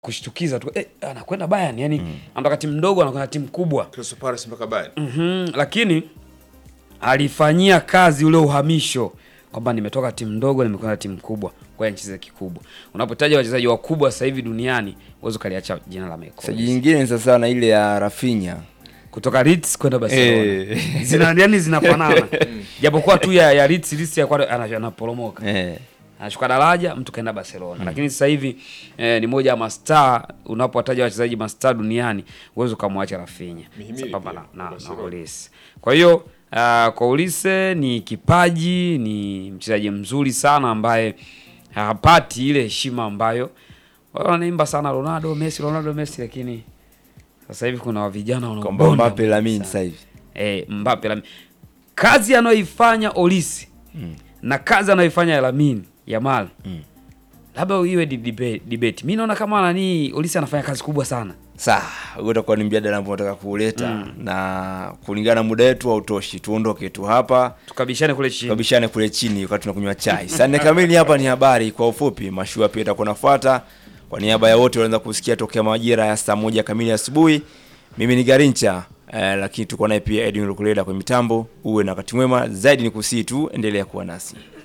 kushtukiza tu eh, anakwenda Bayern yani anatoka timu ndogo anakwenda timu kubwa Crystal Palace mpaka Bayern. Mhm, lakini alifanyia kazi ule uhamisho kwamba nimetoka timu ndogo nimekwenda timu kubwa kwa hiyo nicheze kikubwa. Unapotaja wachezaji wakubwa sasa hivi duniani uweze ukaliacha jina la Michael Saji Olise. nyingine ni sasa na ile ya Rafinha. kutoka Leeds kwenda Barcelona Eh. zina yani zinafanana japokuwa tu ya, ya Leeds Leeds ya kwa ana- anaporomoka Eh. anashuka daraja mtu kaenda Barcelona lakini sasa hivi eh, ni moja ya mastaa unapowataja wachezaji mastaa duniani uweze ukamwacha Rafinha Mihimili sambamba pia, na, na, na Barcelona. Olise kwa hiyo uh, kwa Olise ni kipaji ni mchezaji mzuri sana ambaye hapati ile heshima ambayo wao wanaimba sana Ronaldo Messi Ronaldo Messi lakini sasa hivi kuna vijana Kwamba wanaobonda Mbappe Lamine sana. sasa hivi. Eh, Mbappe Lamine. Kazi anayoifanya Olisi na kazi anayoifanya Lamine Yamal labda iwe di- dibe- debate. Mimi naona kama nani Olisi anafanya kazi kubwa sana. Sawa, huo utakuwa ni mjadala ambao nataka kuuleta na kulingana na muda wetu hautoshi. Tuondoke tu hapa. Tukabishane kule chini. Tukabishane kule chini wakati tunakunywa chai. Saa nne kamili hapa ni habari kwa ufupi. Mashua pia itakuwa nafuata. Kwa niaba ya wote wanaanza kusikia tokea majira ya saa moja kamili asubuhi. Mimi ni Garincha eh, lakini tuko naye pia Edwin Lukuleda kwa mitambo. Uwe na wakati mwema zaidi, ni kusii tu, endelea kuwa nasi.